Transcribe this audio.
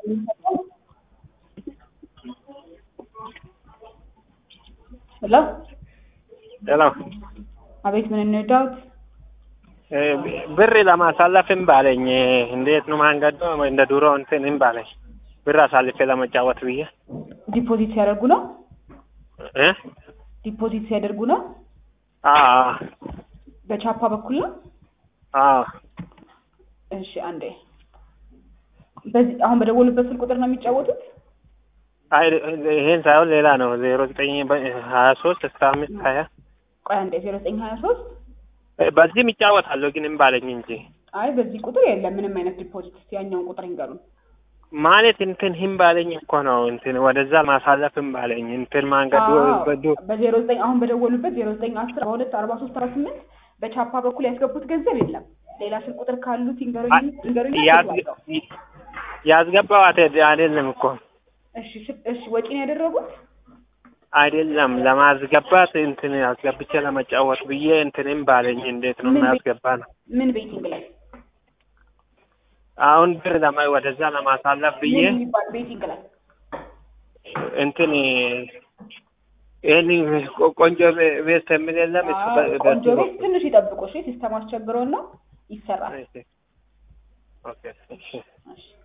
ሄሎ ሄሎ አቤት፣ ምን እንርዳዎት? ብር ለማሳለፍ እምቢ አለኝ። እንዴት ነው መንገዱ? እንደ ድሮ እንትን እምቢ አለኝ። ብር አሳልፌ ለመጫወት ብዬ ዲፖዚት ሲያደርጉ ነው? እ ዲፖዚት ሲያደርጉ ነው? አዎ በቻፓ በኩል ነው? አዎ እሺ፣ አንዴ በዚህ አሁን በደወሉበት ስልክ ቁጥር ነው የሚጫወቱት? አይ ይሄን ሳይሆን ሌላ ነው። ዜሮ ዘጠኝ ሀያ ሶስት እስከ አምስት ሀያ ቆይ አንዴ ዜሮ ዘጠኝ ሀያ ሶስት በዚህም ይጫወታለሁ ግን እምቢ አለኝ እንጂ አይ በዚህ ቁጥር የለም ምንም አይነት ዲፖዚት። እስኪ ያኛውን ቁጥር ይንገሩን። ማለት እንትን እምቢ አለኝ እኮ ነው። እንትን ወደዛ ማሳለፍ እምቢ አለኝ። እንትን መንገዱ በዱ በዜሮ ዘጠኝ አሁን በደወሉበት ዜሮ ዘጠኝ አስር አርባ ሁለት አርባ ሶስት አርባ ስምንት በቻፓ በኩል ያስገቡት ገንዘብ የለም። ሌላ ስልክ ቁጥር ካሉት ይንገሩኝ ይንገሩኝ። ያስገባዋት አይደለም እኮ እሺ ስ- እሺ ወጪ ነው ያደረጉት? አይደለም ለማስገባት እንትን አስገብቼ ለመጫወት ብዬ እንትን እምቢ አለኝ። እንዴት ነው ምን ቤት- የሚያስገባ ነው? ምን ቤቲንግ ላይ አሁን ብር ለማ ወደዛ ለማሳለፍ ብዬ ምን የሚባል ቤቲንግ ላይ እንትን ይህን ቆንጆ ቤት የሚል የለም እሱ በ- አዎ፣ በሱ ቆንጆ ቤት በኩል። ትንሽ ይጠብቁ። እሺ ሲስተም አስቸግሮን ነው ይሰራል። ኦኬ እሺ እሺ